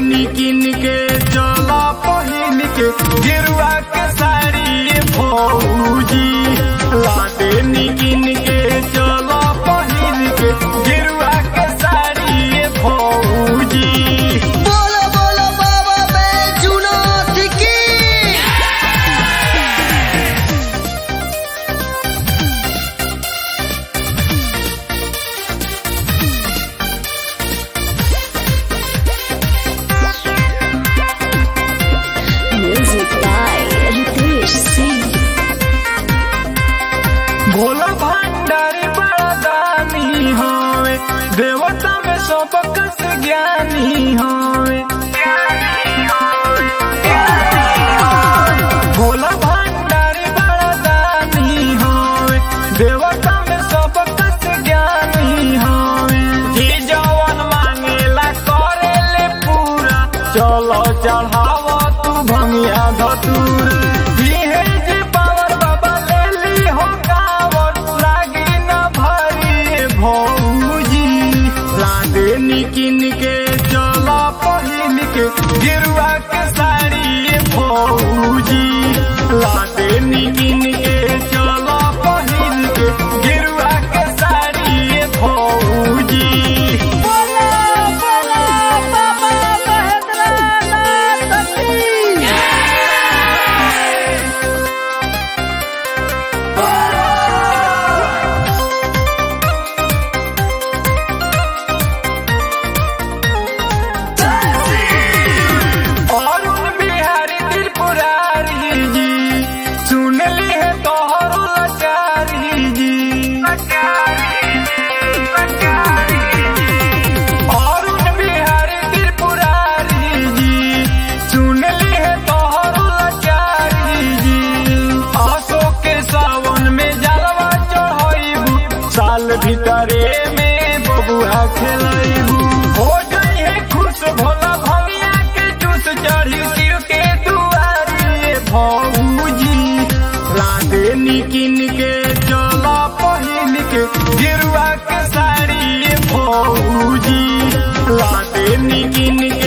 निकिन के चला पहिन के गिरुआ के साड़ी भौजी लादे निकिन के चला पहिन के गिरुआ के साड़ी भौजी बोलो बोलो बाबा बैजुनाथ की Music by Ritesh Singh. Bhola भंडारी बड़ा दानी होवे देवता में सबक से ज्ञानी होवे भोला भंडारी बड़ा दानी होवे देवता में सबक से ज्ञानी होवे जी जवन मांगेला करेले पूरा चलो चढ़ावा तू भंगिया धतूर दिहे जे पावर बाबा ले ली हो कावर लागी न भरी भौजी लादे निकिन के चला पहिन के गिरुआ के साड़ी भौजी लादे निकिन के चला पहिन के गिरुआ के साड़ी भौजी बोला बोला बाबा महेंद्रनाथ की अरुण बिहारी त्रिपुरारी जी सुन ली है तोहरो लाचारी जी अरुण बिहारी त्रिपुरारी जी सुन ली है तोहरो लाचारी जी अशोक के सावन में जलवा चढ़ाइबू साल भीतरे में बबुआ खेलाइबू हो जाई है खुश भोला भैया के जूस चढ़ी शिव के दुआरे भौजी राधे निकिन के चला पहिन के गिरुआ के साड़ी भौजी राधे निकिन के